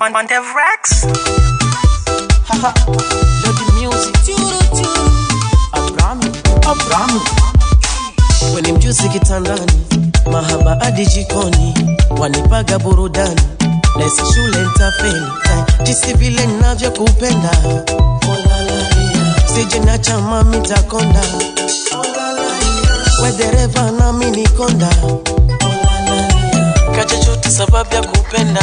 Montev Rex. Lady music. Abrami, Abrami. Weni mjusi kitandani, mahaba hadi jikoni, wanipaga burudani, nesi shule ntafeli, eh, jinsi vile ninavyokupenda, sije na chama mitakonda, we dereva nami nikonda, kachochote sababu ya kupenda,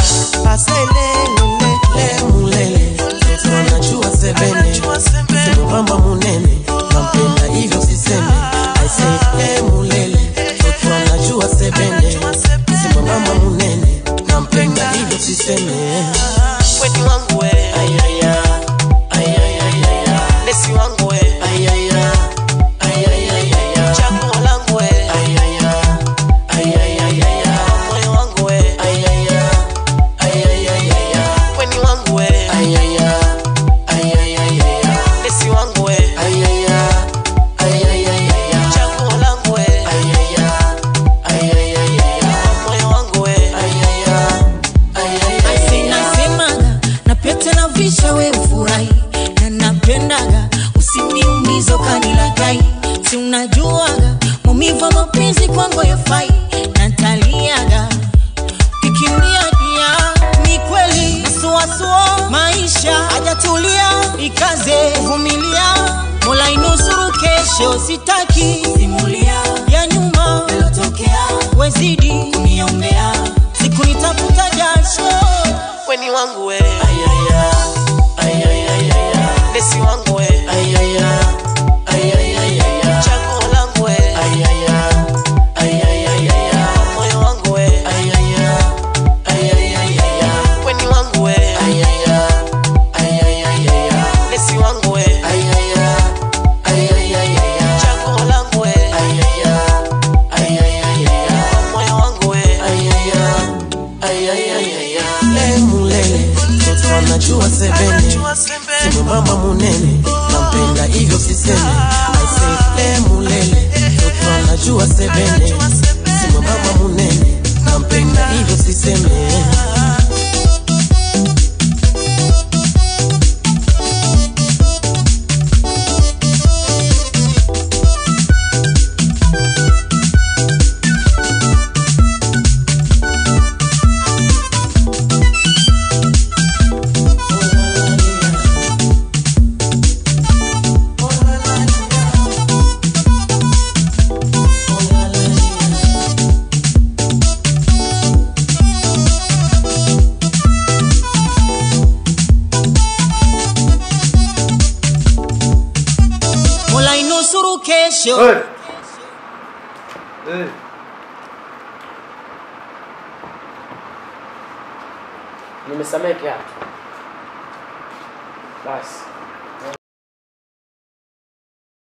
asailelele mulele, mtu anajua sebene, simubamba munene, nampenda hivyo siseme, aisee mulele, mtu anajua sebene, simubamba munene, nampenda hivyo siseme, weni wangu we, ayaya, ayayayaya, nesi wangu we, ayaya, ayayayaya, chaguo langu we, ayaya, ayayayaya, moyo wangu we, ayaya, ayayayaya, weni wangu we, ayaya, ayayayaya, nesi wangu we, ayaya, ayayayaya, chaguo langu we, ayaya, ayayayaya, moyo wangu we, ayaya, ayayayaya. Nasemaga na pete na visha we ufurahi na napendaga usiniumizo kanilagai si unajuaga maumivu ya mapenzi kwangu yafai nataliaga kikimbia dia ni kweli suasua maisha hajatulia ikaze vumilia mola inusuru kesho sitaki simulia ya nyuma yalotokea wezidi kuniombea siku nitafuta jasho weni wangu we ayaya ayayayaya nesi wangu we ayaya ayayayaya chaguo langu we ayaya ayayayaya moyo wangu we ayaya ayayayaya weni wangu we ayaya ayayayaya nesi wangu we ayaya ayayayaya chaguo langu we ayaya ayayayaya moyo wangu we ayaya ayayayaya lemulele mtoto anajua sebene simamama munene nampenda hivyo siseme aise lemulele mtoto anajua sebene simamama munene nampenda hivyo siseme mola inusuru kesho Hey. Hey. Nimesamehe kiatu. Basi.